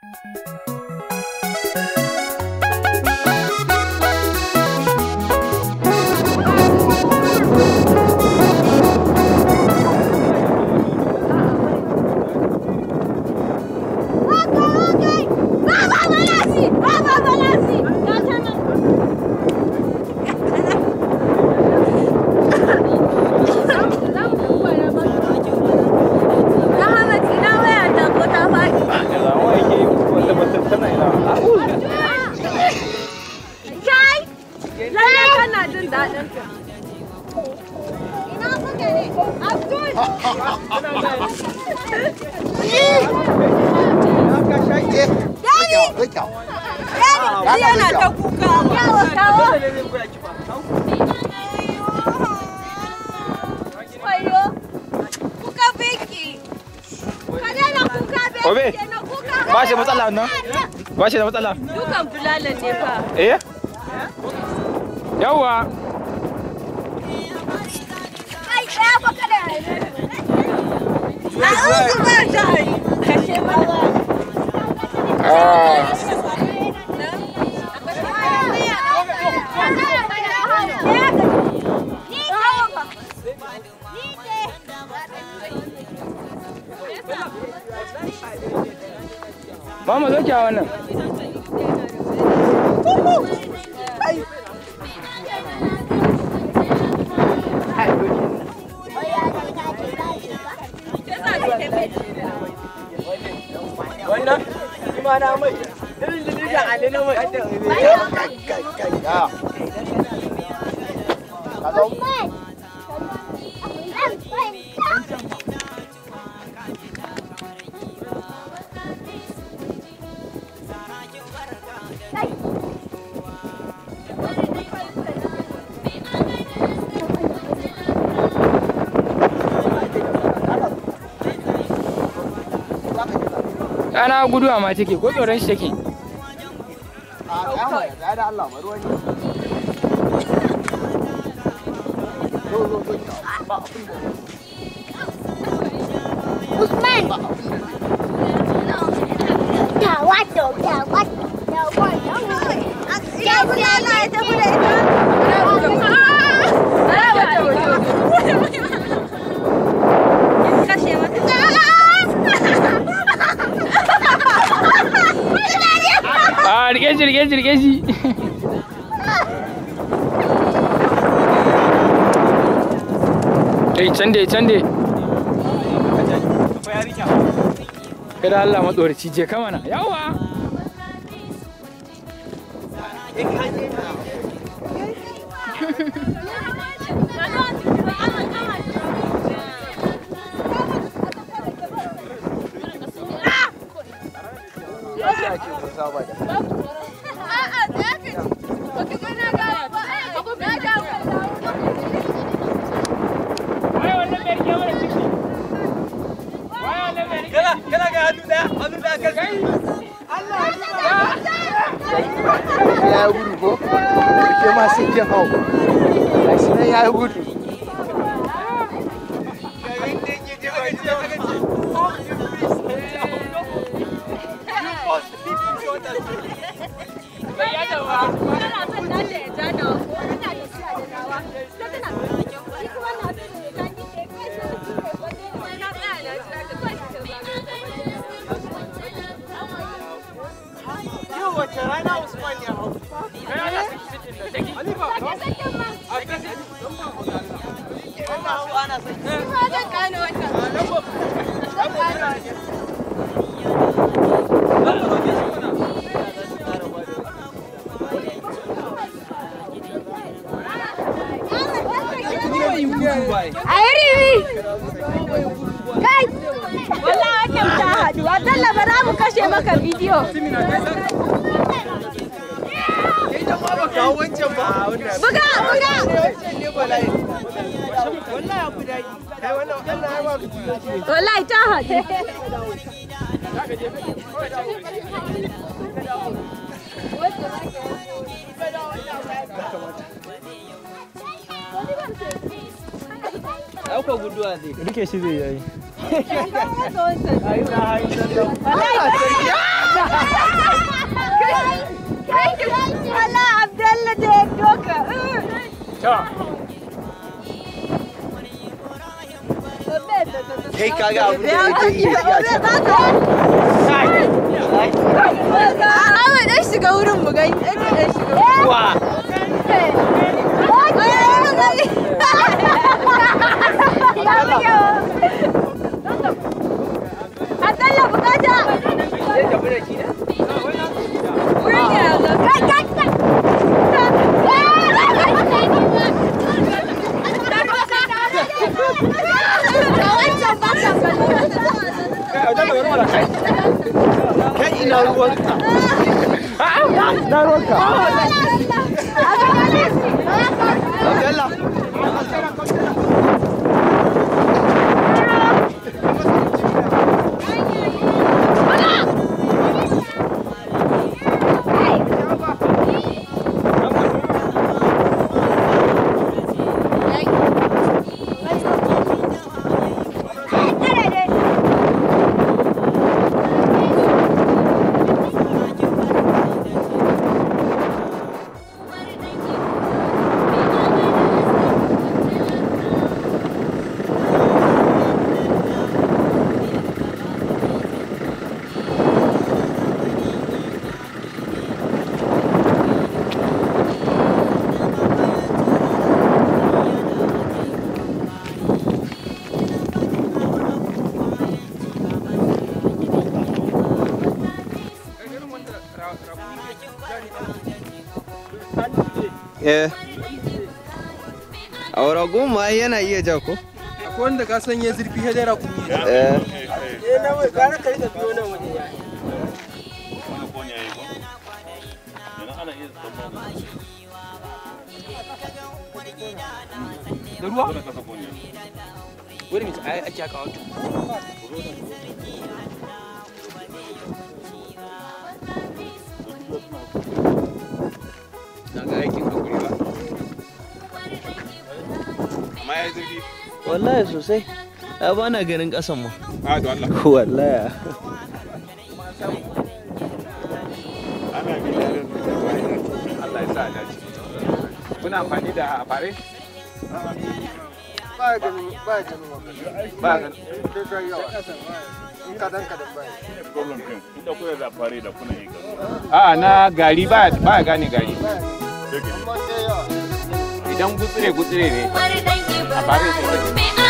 yana ta kuka yawa kawo wayo kuka biki ka daina kuka Obe, biki na kuka ba shi matsala nan? Ba shi da matsala? dukan bulala ne fa Eh? Yawwa. ai ɗaya fa kada a uzu ba ta kashe mana Mama zo kyawa wannan. Wannan? Shi ma na mai. Irin jirgin Ali na mai. Ɗana guduwa ma take ko tsoron shi take. Usman. Tawato, tawato, tawato. ya bulala ya ta bude ita kashe mata A rike shi rike shi rike shi. Kai can dai can dai. Kada Allah matsoraci je ka mana. Yawa. a'a da ya kaji baka ga na ga ba na ga Wai wannan bai rike mana ciki. Wai wannan bai rike. Kana kana ga hannu daya, hannu daya kan Kai. ya yi gudu ko? Ke ma sai ke hau. Gashi nan ya yi gudu. Yau wace rana Usman ya hau? Halifa, wannan hau ana sai. Kai! Wallahi wannan ta haɗu. Abdallah ba za mu kashe maka bidiyo. Idan ma ba kawo wancan ba. Buga, buga! Wancan ne bala'i. Wallahi abu daɗi. Kai wannan wannan ya ba ku Wallahi ta haɗu. Ɗauka guduwa zai. Rike shi zai yi. Ayi na hayi sallau. kai kaga abin da yake yi a can Ahmad dan shiga wurin mu gani. Dan shiga. wa Abdalla bukata. Zai tafi da shi ne? Wurin ya zo. Kai kai kai. kai ina ruwanka ina ruwanka Abdallah Eh. A wara goma yana iya ja ko? Akwai wanda ka san ya zurfi ya dara kuma ya Eh. Eh na wai gara ka rika biyo nan waje ya. Da ruwa? Wani mutum ai ake haka wato. Na ga aikin hakuri ba. Amma ya zurfi. Wallahi sosai. Ya ba na ganin ƙasan ma. a da Allah Wallahi. Allah ya sa a dace kuna amfani da fare ba ganin ba ganin wannan ba ga kai kai yawa in kadan kadan ba problem din inda kuka da fare da kuna yi gaba a na gari ba ba gane gari amma sai yawa idan gutsire gutsire ne a fare sai ka Me